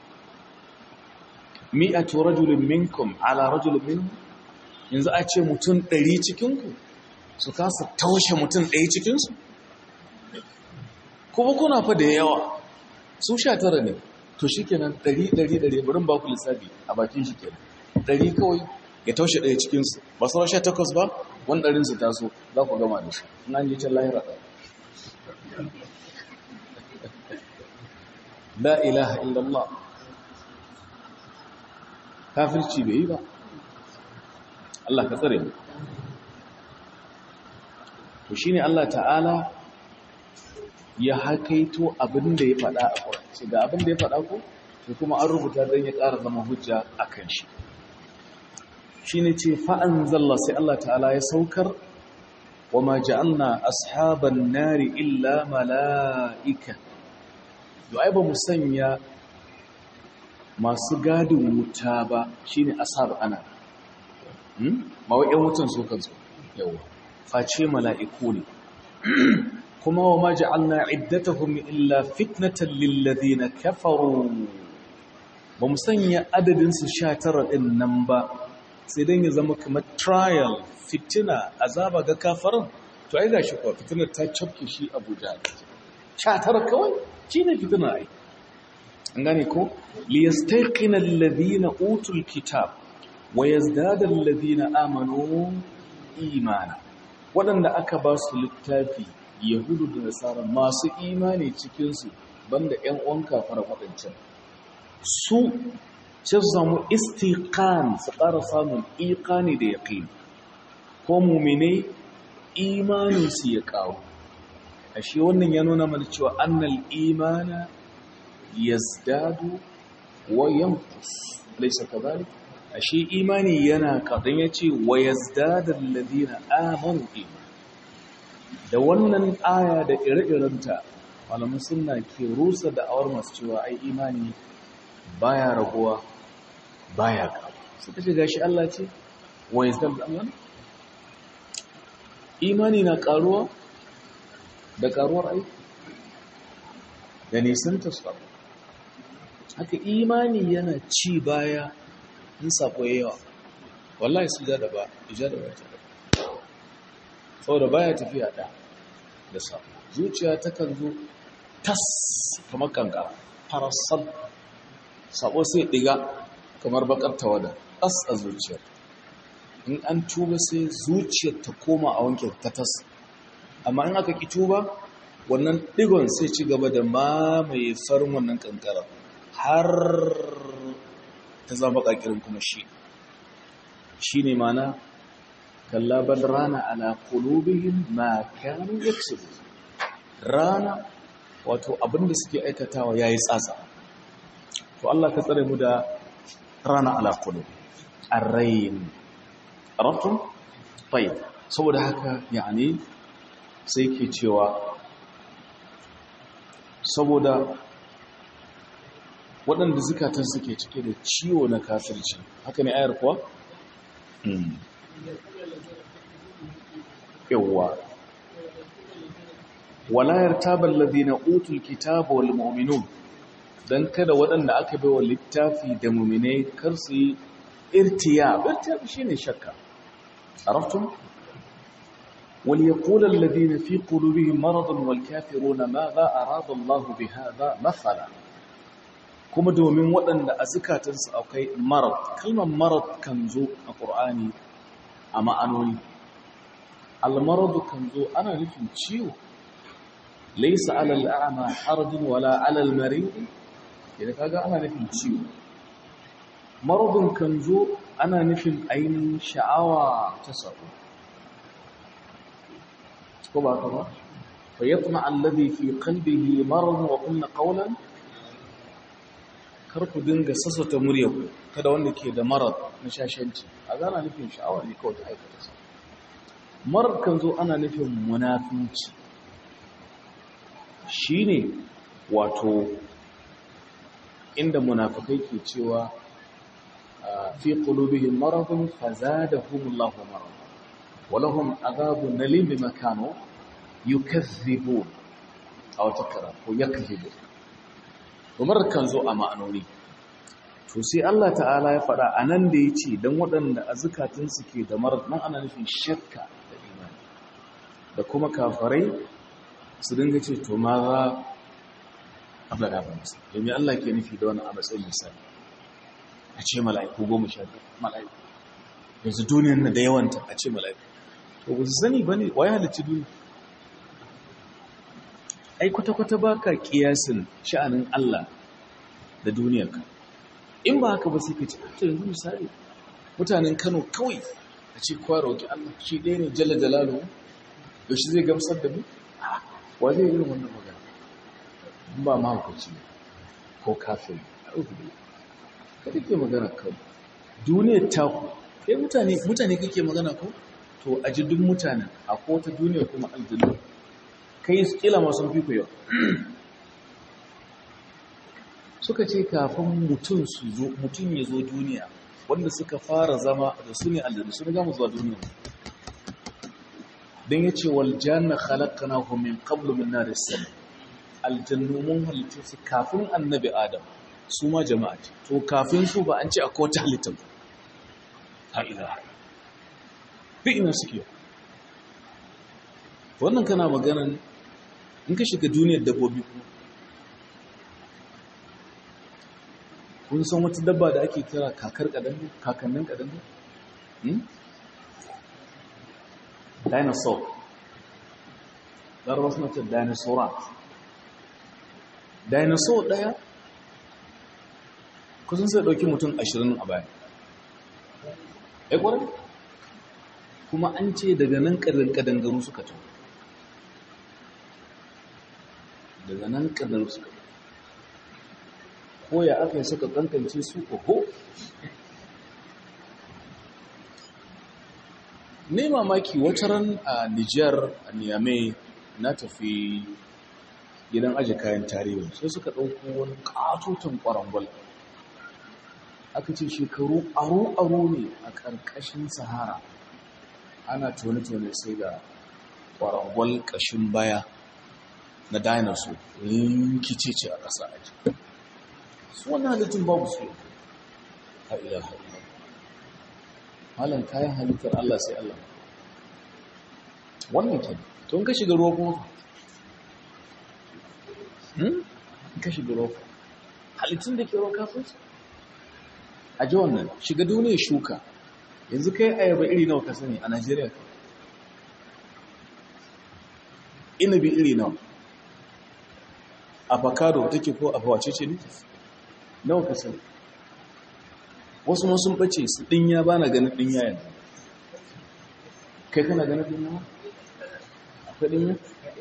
mi'atu rajulun minkum ala rajulun minkum yanzu a ce mutum ɗari cikinku su kasa taushe mutum ɗaya cikinsu kuma kuna fa da yawa su sha tara ne to shi kenan ɗari ɗari ɗari barin ba ku lissafi a bakin shi kenan ɗari kawai ya taushe ɗaya cikinsu ba sauran sha takwas ba wani ɗarinsu taso za ku gama da shi na yi can lahira ɗaya la ilaha illallah kafirci bai yi ba Allah ka tsare mu to shine Allah ta'ala ya hakaito abin da ya faɗa a Qur'ani ga abin da ya faɗa ko to kuma an rubuta dan ya ƙara zama hujja akan shi shine ce fa anzalla sai Allah ta'ala ya saukar wama ja'alna ashaban nari illa mala'ika to ai ba mu sanya masu gadin wuta ba shine ashab ana hmm ma wai ƴan wutan su kansu yawa face mala'iku ne kuma wa ma ja'alna iddatahum illa fitnatan lil ladina kafaru ba mu sanya adadin su 19 din nan ba sai dan ya zama kamar trial fitina azaba ga kafarin to ai gashi ko fitinar ta cafke shi Abuja 19 kawai shine fitinar ai an gane ko liyastaqina alladhina utul kitab wa yazdada alladhina amanu imana waɗanda aka ba su littafi yahudu da nasara masu imani cikinsu banda ‘yan uwan kafara waɗancan su ce su samu istiqan su ƙara samun iƙani da yaƙini ko mumine imaninsu ya ƙaru ashe wannan ya nuna mana cewa annal imana yazdadu wa yanqus laysa kadhalik ashe imani yana kadan yace wa yazdadu alladhina amanu iman da wannan aya da ire-irenta malamin sunna ke rusa da awar masu cewa ai imani baya raguwa baya kawo suka ce gashi Allah ce wa yazdadu amanu imani na karuwa da karuwar aiki da nisanta sabo haka imani yana ci baya in sako yawa wallahi su ja da ba ija da ba ta da saboda baya tafiya da da sabo zuciya takan zo tas kamar kankara farasal sabo sai diga kamar bakar tawada tas a zuciyar in an tuba sai zuciyar ta koma a wanke ta tas amma in aka ki tuba wannan digon sai ci gaba da mamaye farin wannan kankara har ta zama bakakirin kuma shi shi ne mana kallaban rana ala kulubihim ma kanu yaksubu rana wato abinda suke aikatawa yayi tsatsa to Allah ka tsare mu da rana ala qulub ar-rayn arabtum tayyib saboda haka yani sai ke cewa saboda waɗanda zukatan suke cike da ciwo na kafirci haka ne ayar kuwa? yawwa walayar tabar ladina utul kitaba wal mu'minun dan kada waɗanda aka bai wa littafi da mu'minai kar su yi irtiya irtiya shine shakka araftum wal yaqulu alladhina fi qulubihim maradun wal kafiruna madha arada Allah bihadha mathala kuma domin waɗanda a zukatansu akwai marad kalmar marad kan zo a ƙur'ani a ma'anoni almaradu kan zo ana nufin ciwo laisa alal a'ma harajun wala alal marid idan kaga ana nufin ciwo maradun kan zo ana nufin ainihin sha'awa ta sabo ko ba ka ba fa yatma alladhi fi qalbihi marad wa qulna qawlan kar ku dinga sassauta muryarku kada wanda ke da marar na shashanci a gana nufin sha'awa ne kawai ta aikata sa marar kan zo ana nufin munafinci shi ne wato inda munafikai ke cewa fi qulubihim maradun fazadahumullahu marad walahum adhabun nalim bima kanu yukazzibun aw takra ko yakzibun umar kan zo a ma'anoni to sai Allah ta'ala ya faɗa a nan da ya ce don waɗanda a zukatunsu ke da marar nan ana nufin shakka da imani da kuma kafarai su dinga ce to ma za a faɗa ba musu domin Allah ke nufi da wani a matsayin misali a ce mala'iku goma sha biyu mala'iku yanzu duniyan na da yawanta a ce mala'iku to ba su sani ba ne wa ya halicci duniya ai kwata-kwata ba ka kiyasin sha'anin Allah da duniyarka in ba haka ba sai ka ce ta yanzu misali mutanen Kano kawai a ce kwa roƙi Allah shi ɗaya ne jalla jalalu yaushe zai gamsar da mu wa zai yi wannan magana in ba mahaukaci ko kafin kada ke magana kawai duniyar taku kai mutane mutane kake magana ko to a ji duk mutanen a kota duniya kuma aljanna kai kila masu fi yau suka ce kafin mutum su zo mutum ya zo duniya wanda suka fara zama da su ne aljanna sun gama zuwa duniya don ya ce wal janna khalaqana hu min qablu min nar as aljannu mun halitta su kafin annabi adam su ma jama'a ce to kafin su ba an ce akwai wata halitta ba ha ilaha bi ina suke wannan kana maganan in ka shiga duniyar dabbobi kuma kun san wata dabba da ake kira kakar kadangu kakannin kadangu dinosaur larabar suna ce dinosaurat dinosaur daya kusan sai dauki mutum ashirin a baya ya kwarar kuma an ce daga nan kadangaru suka tun daga nan kadangaru suka tun ko ya aka yi suka kankance su oho ne mamaki wata ran a Nijar a Niamey na tafi gidan aji kayan tarihi sai suka ɗauko wani ƙatoton ƙwarangwal aka ce shekaru aro-aro ne a ƙarƙashin sahara ana tone-tone sai da kwarangwal ƙashin baya na dinosaur rikice ce a ƙasa a ji su wannan halittun babu su a ilaha ila halin kayan halittar Allah sai Allah wannan ke tun ka shiga ruwa kuma hmm? ka shiga ruwa halittun da ke ruwa kafin su a ji wannan shiga duniya shuka yanzu kai ayaba iri nawa ka sani a Najeriya inabi iri nawa avocado take ko abawace ce ne nawa ka sani wasu ma sun bace su dinya ba na ganin dinya yanzu kai kana ganin dinya akwai dinya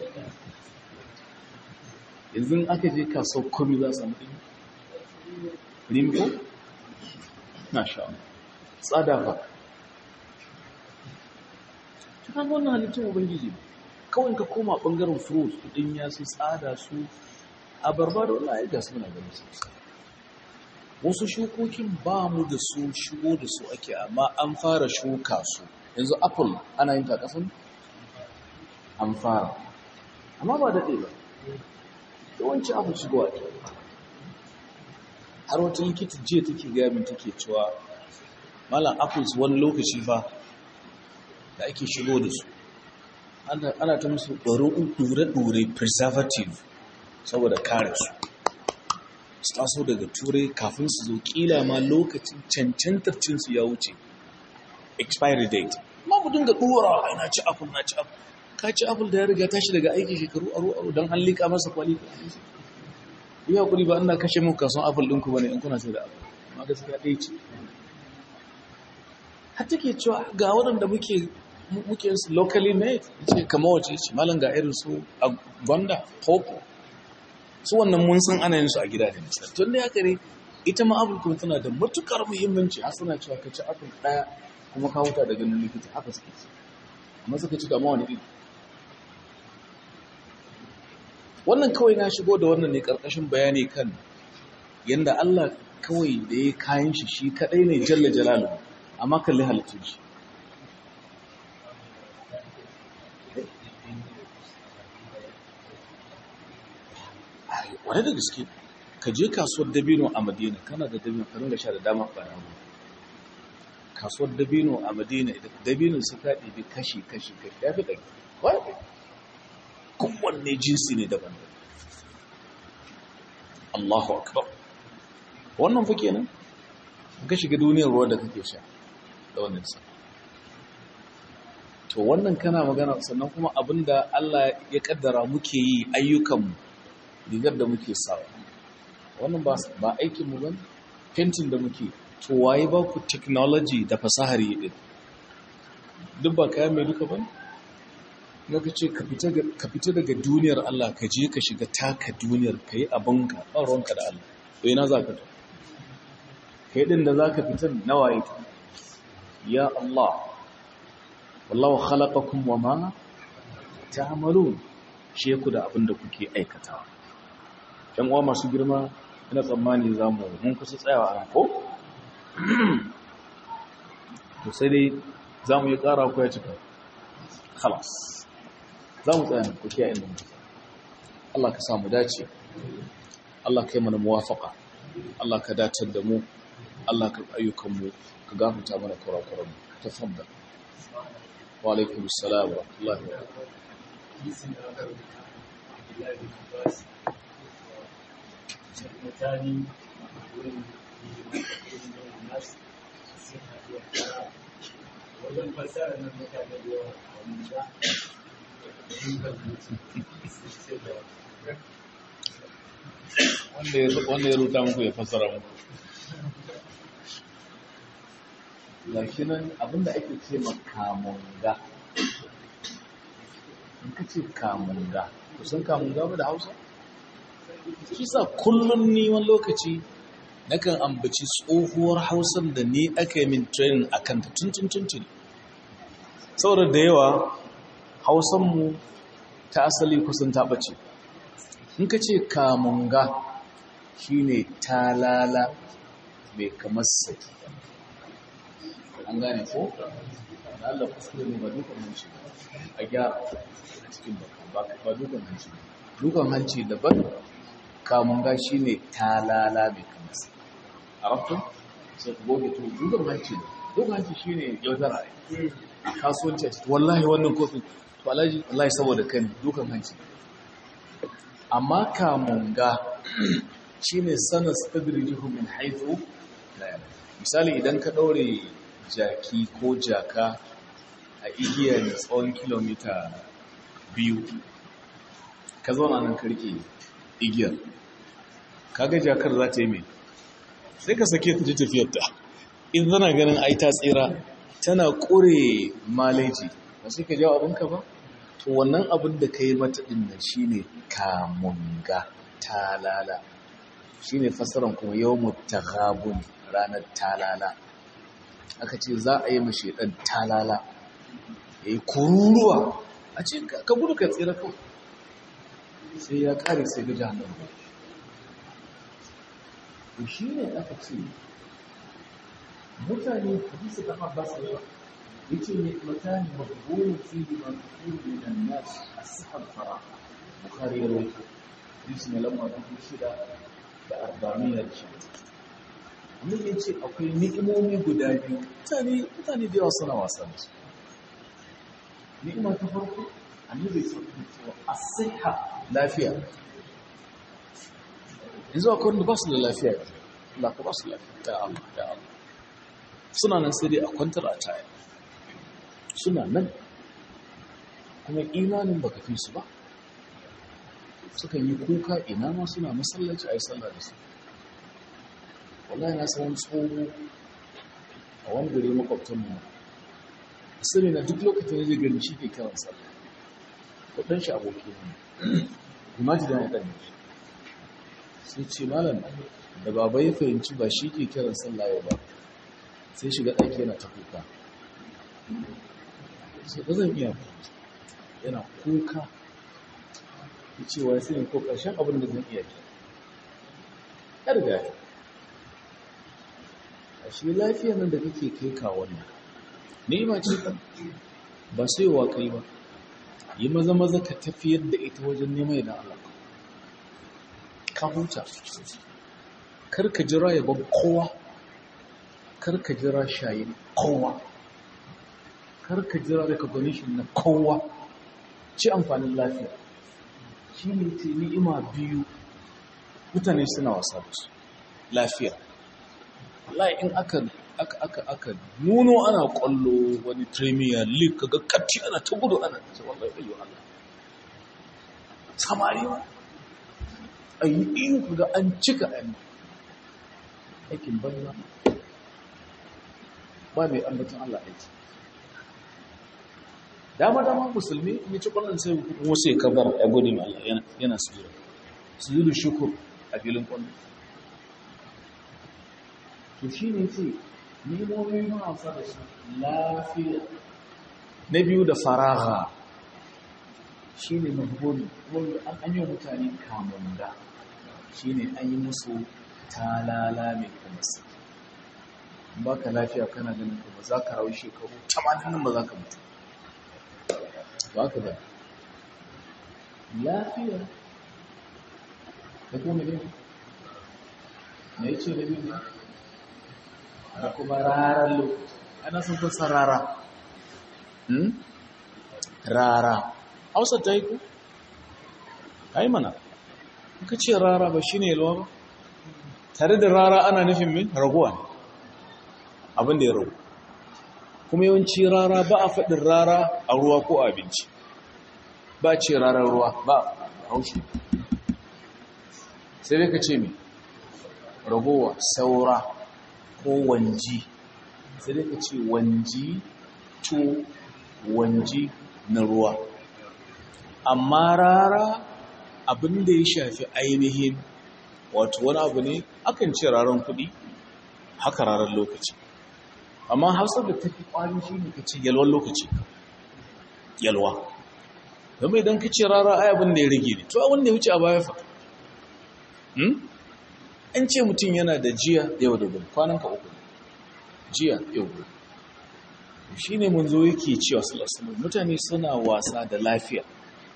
yanzu aka je kasuwar komi za su samu dinya rimko na sha tsada ba cikin wannan halittun ubangiji kawai ka koma bangaren fruit din ya su tsada su a barbado na ya gasu na gani su wasu shukokin ba mu da su shigo da su ake amma an fara shuka su yanzu apple ana yin ta kasan an fara amma ba daɗe ba yawanci apple shigowa ke har wata likita jiya take gaya min take cewa malam apples wani lokaci fa da ake shigo da su ana ta musu ɗore-ɗore preservative saboda kare su su taso daga turai kafin su zo kila ma lokacin cancantar cinsu ya wuce expiry date ma mu dinga ɗora ai na ci apple na ci apple ka ci apple da ya riga tashi daga aiki shekaru aro aro don an liƙa masa kwali yi hakuri ba ina kashe muku kasuwan apple ɗinku ba ne in kuna sai da apple amma gaskiya ɗaya ce har take cewa ga waɗanda muke muke su locally made ce kama wace ce malam ga irin su a gwanda popo su wannan mun san ana yin su a gida da misali tun da ya kare ita ma apple kuma tana da matukar muhimmanci har suna cewa ka ci apple ɗaya kuma ka huta da ganin likita haka suke ci amma suka ci kama wani iri wannan kawai na shigo da wannan ne karkashin bayani kan yanda Allah kawai da ya kayan shi shi kadai ne jalla jalalu amma kalli halittun shi wani da gaske ka je kasuwar dabino a madina kana da dabino ka ringa sha da dama ɓara kasuwar dabino a madina dabino su ka ɗibi kashi kashi kashi ya fi ɗari wani kowanne jinsi ne daban Allahu akbar wannan fa kenan ka shiga duniyar ruwa da kake sha da wannan sa to wannan kana magana sannan kuma abinda Allah ya kaddara muke yi ayyukanmu rigar da muke sawa wannan ba ba aikin mu bane fentin da muke to waye ba ku technology da fasahar yi din duk ba kayan mai duka bane ka ce ka fita daga duniyar Allah ka je ka shiga taka duniyar ka yi abinka ba ruwanka da Allah to ina za ka to kai din da za ka fita nawaye ta ya Allah wallahu khalaqakum wama ta'malun shi ku da abin da kuke aikatawa ɗan uwa masu girma ina tsammani zamu mun kusa tsayawa a ko to sai dai zamu yi ƙara ko ya cika khalas zamu tsaya ku kiyaye inda muke Allah ka samu dace Allah ka yi mana muwafaqa Allah ka datar da mu Allah ka ayyukan mu ka gafarta mana kurakuran mu tafaddal wa alaikum assalam wa rahmatullahi wa barakatuh misali wajen fasara nan mutane da yawa wanda wanda ya ruta muku ya fasara muku gashi nan abinda ake ce makamunga in ka ce kamunga kusan kamunga ba da hausa shi sa kullum ni wani lokaci nakan ambaci tsohuwar hausar da ni aka yi min training a kanta tuntun tuntun saboda da yawa hausanmu ta asali kusan ta ɓace in ka ce kamunga shi ne talala mai kamar saki an an gane ko da Allah kuskure ne ba dukan hanci a gyara a cikin baka ba dukan hanci dukan hanci daban kamun gashi ne talala mai kamasa a rafton sai ku goge to dukan hanci ne dukan hanci shi ne yaudara a kasuwanci a cikin wallahi wannan kofin to alhaji wallahi saboda kan dukan hanci amma kamun ga shi ne sanar stadirijihu min haifu misali idan ka ɗaure jaki ko jaka a igiya mai tsawon kilomita biyu ka zauna nan karke igiyar kaga jakar za ta yi mai sai ka sake ta ji tafiyarta in zana ganin ai ta tsira tana ƙure maleji ba sai ka jawo abinka ba to wannan abin da ka yi mata ɗin nan shi ne kamunga talala shi ne fasaran kuma yau mutagabun ranar talala aka ce za a yi mashi ɗan talala ya yi kururuwa a ce ka gudu ka tsira kawai sai ya ƙare sai ga jihar to shi ne aka ce mutane hadisi da abbas ne ya ce ne mutane maburin fili ma kuri da nasu a sahar fara bukari ya rawaito hadisi na lamar dubu shida da arba'amiyar shi amma ya ce akwai ni'imomi guda biyu mutane mutane da yawa suna wasa da su ni'ima ta farko annabi sallallahu alaihi as-sihha lafiya yanzu akwai wanda ba su da lafiya Allah ka ba su lafiya ya Allah ya Allah suna nan sai dai a kwantar a taya suna nan kuma imanin baka fi su ba suka yi kuka ina ma suna masallaci a yi sallah da su wallahi na san tsoho a wani gari makwabtan mu sani na duk lokacin da zai gani shi ke kiran sallah kudin shi aboki ne imaji da ya ɗan sai ce malam da baba ya fahimci ba shi ke kiran sallah yau ba sai shiga ɗaki yana ta kuka sai ba zan iya yana kuka ya ce wa sai ko ƙarshen abin da zan iya ke ya riga ya a shi lafiya nan da kake kai kawon nan ni'ima ce kan ba sai wa kai ba yi maza maza ka tafiyar da ita wajen neman idan Allah ka huta kar ka jira yabon kowa kar ka jira shayin kowa kar ka jira recognition na kowa ci amfanin lafiya shi ne ce ni'ima biyu mutane suna wasa da su lafiya wallahi in aka aka aka aka nuno ana kwallo wani premier league kaga katti ana ta gudu ana ce wallahi ayyo Allah samari ma ayi iyo kaga an cika an aikin banza ba mai ambaton Allah aiki dama dama musulmi ya ci kwallon sai kuma sai kabar ya gode ma Allah yana yana sujuda sujudu shukur a filin kwallo to shine ce nimomi marasa da su lafiya na biyu da faraha shi ne mahbuni wanda an an yi mutane kamun da shi ne an yi musu talala mai kuma su ba ka lafiya kana ganin kuma za ka rawu shekaru tamanin nan ba za ka mutu ba ka ba lafiya da kuma ne na yi ce da biyu da kuma rarar lokaci ana sun kusa rara rara hausa ta yi ku? ai mana kuka ce rara ba shi ne yalwa ba tare da rara ana nufin min raguwa ne abin da ya ragu kuma yawanci rara ba a faɗin rara a ruwa ko abinci ba ce rarar ruwa ba haushi sai dai ka ce mai ragowa saura ko wanji sai dai ka ce wanji to wanji na ruwa amma rara abin da ya shafi ainihin wato wani abu ne akan ce raran kuɗi haka rarar lokaci amma hausar da tafi ƙwari shi ne ka ce yalwan lokaci yalwa zama idan ka ce rara ai abin da ya rage ne to abin da ya wuce a baya fa an ce mutum yana da jiya yau da gobe kwanan ka uku jiya yau gobe shi ne mun zo yake cewa salasalam mutane suna wasa da lafiya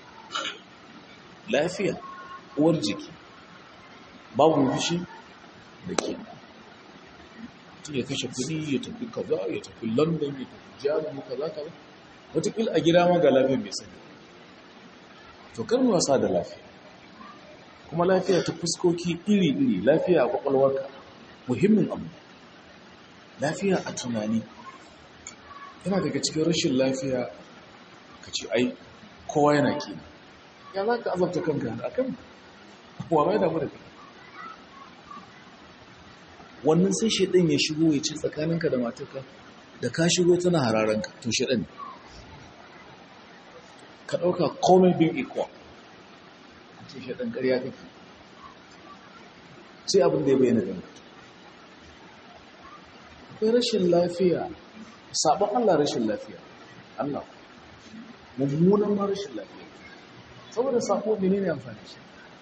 lafiya uwar jiki babu fushi da ke mutum ya kashe kudi ya tafi kaza ya tafi london ya tafi jami'u kaza kaza watakila a gida ma ga lafiya mai sani to kan wasa da lafiya kuma lafiya ta fuskoki iri-iri lafiya a kwakwalwarka muhimmin abu lafiya a tunani yana daga cikin rashin lafiya ka ce ai kowa yana kina ya za ka azabta kanka a kan wa mai damu da kai wannan sai shaɗin ya shigo ya ce tsakaninka da matarka da ka shigo tana hararanka to shaɗin ka ɗauka komai bin ikwa a ce shaɗin ƙarya kake sai abin da ya bayyana ganka akwai rashin lafiya sabon Allah rashin lafiya Allah mummunan ma rashin lafiya saboda sako mene ne amfani shi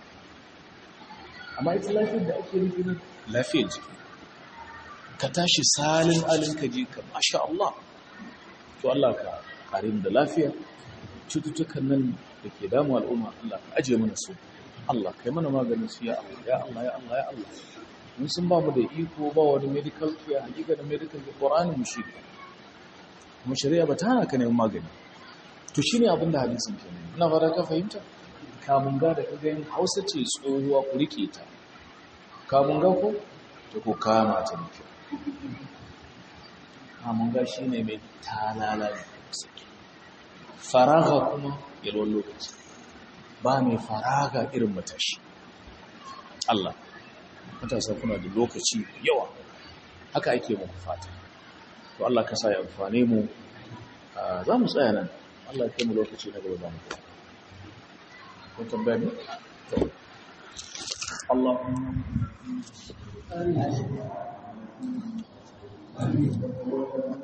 amma ita lafiyar da ake nufi na lafiyar jiki ka tashi salin alin ka ji ka masha Allah to Allah ka karin da lafiya cututtukan nan da ke damu al'umma Allah ka ajiye mana su Allah kai mana maganin su ya Allah ya Allah ya Allah ya Allah mun sun ba mu da iko ba wani medical care hakika da medical care Qur'ani mu shi kuma shari'a ba ta hana ka neman magani to shine abin da hadisin ke nuna ina fara ka fahimta kamun ga da kaga yin Hausa ce tsohuwa ku rike ta kamun ga ko to ko kama ta ne kamun ga shine mai talala ne faraga kuma yalwan lokaci ba mai faraga irin matashi Allah matasa kuna da lokaci yawa haka ake muku fata to Allah ka sa ya amfane mu za mu tsaya nan Allah ya mu lokaci na gaba za mu ko tambaya ne to Allahumma